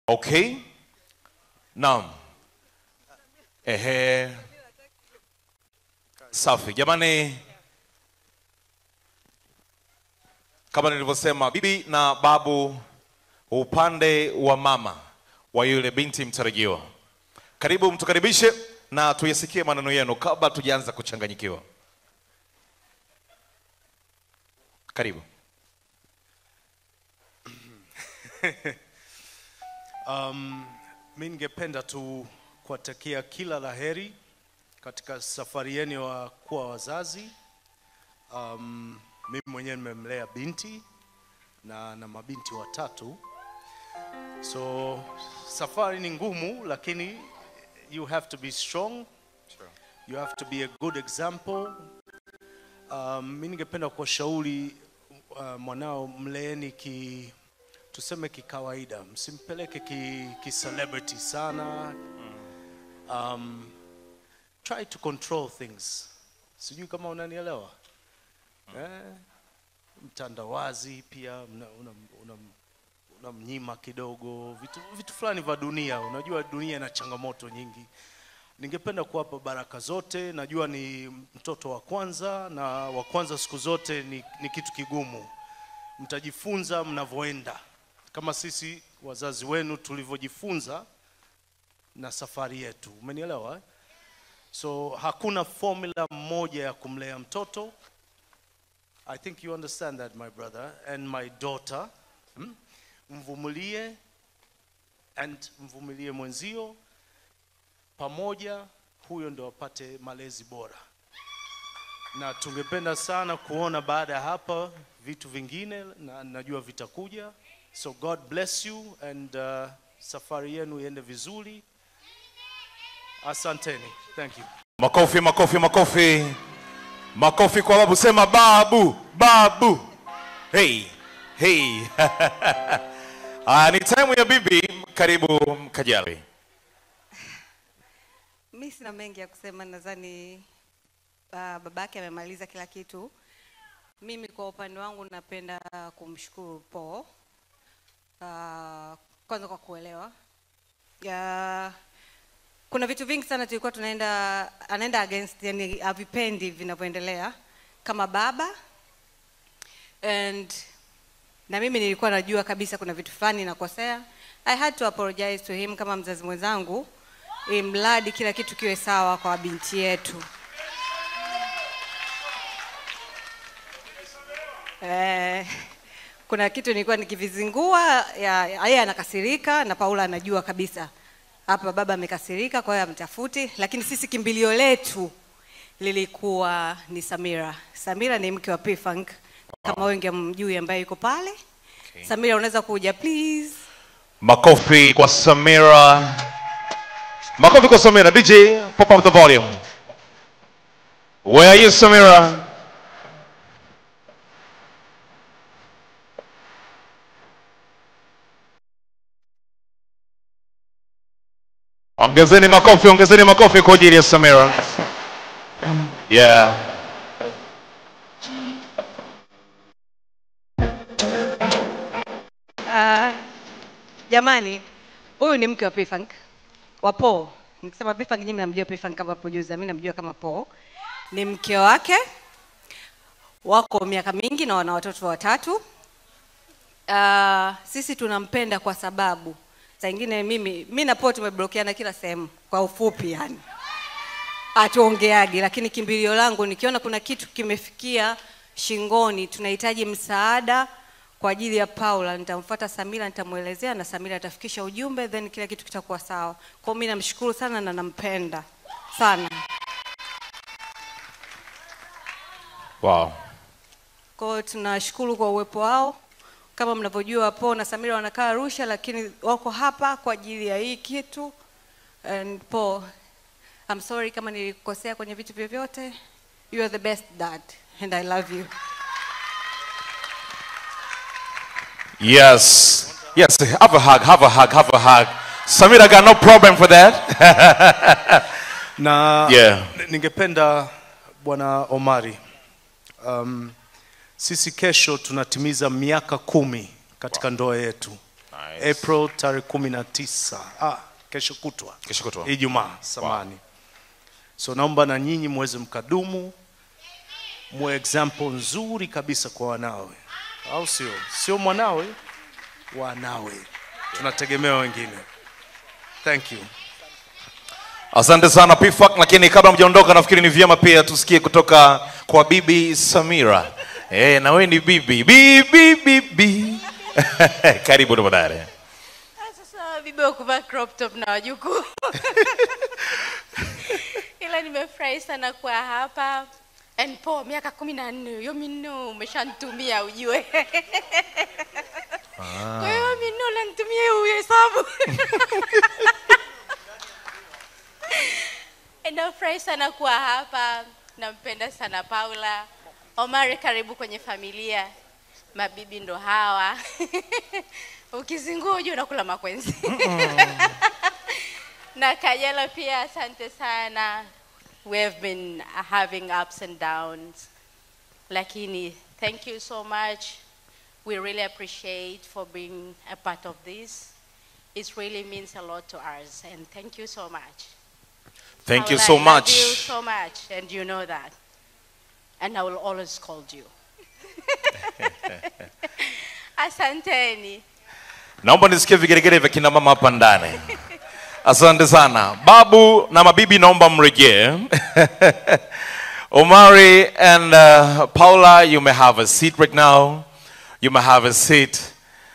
Okay. Naam. Ehe. Safi. Jamani kama nilivyosema bibi na babu upande wa mama wa yule binti mtarajiwa. Karibu mtukaribishe na tuyasikie maneno yenu kabla tujaanza kuchanganyikiwa. Karibu. Um, mi ningependa tu kuwatakia kila laheri katika safari yenu ya kuwa wazazi. Um, mimi mwenyewe nimemlea binti na na mabinti watatu, so safari ni ngumu, lakini you have to be strong. You have to be a good example. Um, mi ningependa kuwashauri uh, mwanao mleeni ki tuseme kikawaida, msimpeleke ki, ki celebrity sana. Um, try to control things. Sijui kama unanielewa eh, mtandawazi pia unamnyima una, una, unamnyima kidogo vitu, vitu fulani vya dunia. Unajua dunia ina changamoto nyingi. Ningependa kuwapa baraka zote. Najua ni mtoto wa kwanza na wa kwanza siku zote ni, ni kitu kigumu. Mtajifunza mnavyoenda, kama sisi wazazi wenu tulivyojifunza na safari yetu. Umenielewa eh? So hakuna formula moja ya kumlea mtoto. I think you understand that my brother and my daughter. Hmm? Mvumilie and mvumilie mwenzio pamoja, huyo ndo apate malezi bora, na tungependa sana kuona baada ya hapa vitu vingine, na najua vitakuja. So God bless you and uh, safari yenu iende vizuri. Asanteni. Thank you. Makofi, makofi, makofi, makofi kwa babu. Sema babu, babu. Hey, hey. Ah, ni time ya bibi. Karibu Kajali. Mi sina mengi ya kusema, nadhani uh, babake amemaliza kila kitu. Mimi kwa upande wangu napenda kumshukuru Paul uh, kwanza kwa kuelewa ya, kuna vitu vingi sana tulikuwa tunaenda anaenda against, yani havipendi vinavyoendelea kama baba and na mimi nilikuwa najua kabisa kuna vitu fulani nakosea. I had to apologize to him kama mzazi mwenzangu, ili mradi kila kitu kiwe sawa kwa binti yetu. Eh, kuna kitu nilikuwa nikivizingua, ya- yeye anakasirika na Paula anajua kabisa hapa baba amekasirika, kwa hiyo amtafuti, lakini sisi kimbilio letu lilikuwa ni Samira. Samira ni mke wa P-Funk kama wengi hamjui, ambaye yuko pale. Samira, unaweza kuja please? Makofi kwa Samira. Makofi kwa Samira. DJ, pop up the volume. Where are you Samira? Ongezeni makofi, ongezeni makofi kwa ajili ya Samira. Yeah. Ah, jamani, huyu ni mke wa P-Funk wa Paul. Nikisema P-Funk nyinyi mnamjua P-Funk kama producer, mimi namjua kama Paul. Ni mke wake, wako miaka mingi na wana watoto watatu. Uh, sisi tunampenda kwa sababu saa ingine mimi mi na Paul tumeblokiana kila sehemu, kwa ufupi yani hatuongeagi, lakini kimbilio langu nikiona kuna kitu kimefikia shingoni, tunahitaji msaada kwa ajili ya Paula, nitamfuata Samira, nitamwelezea na Samira atafikisha ujumbe, then kila kitu kitakuwa sawa. Kwa hiyo mimi namshukuru sana na nampenda sana. Wow. Kwa hiyo tunashukuru kwa uwepo wao. Kama mnavyojua, Paul na Samira wanakaa Arusha, lakini wako hapa kwa ajili ya hii kitu. And Paul, I'm sorry kama nilikosea kwenye vitu vyovyote. You are the best dad and I love you. Yes. Yes. Have a hug. Have a hug. Have a hug. Samira got no problem for that. na Yeah. ningependa bwana Omari, um, sisi kesho tunatimiza miaka kumi katika ndoa yetu. Nice. April tarehe kumi na tisa ah, kesho kutwa Kesho kutwa. Ijumaa samani. So naomba na nyinyi muweze mkadumu, muwe example nzuri kabisa kwa wanawe, au sio? Sio mwanawe, wanawe. Tunategemea wengine. Thank you. Asante sana Pifak, lakini kabla mjaondoka, nafikiri ni vyema pia tusikie kutoka kwa Bibi Samira. Eh, na wewe ni bibi bibi bibi. Karibu tafadhali. Ah, Sasa bibi wa kuvaa crop top na wajukuu, ila nimefurahi sana kuwa hapa and po miaka kumi na nne hiyo minne umeshantumia ujue kwa hiyo minne unanitumia hiyo uhesabu nafurahi sana kuwa hapa nampenda sana paula omari karibu kwenye familia mabibi ndo hawa ukizingua ujue unakula makwenzi na kajala pia asante sana we have been having ups and downs lakini thank you so much we really appreciate for being a part of this it really means a lot to us and thank you so much Thank you Paula, so I love much. you so much and you know that and i will always call you asanteni Naomba nisikie vigeregere vya kina mama hapa ndani. Asante sana. Babu na mabibi naomba mrejee. Omari and uh, Paula, you may have a seat right now. You may have a seat.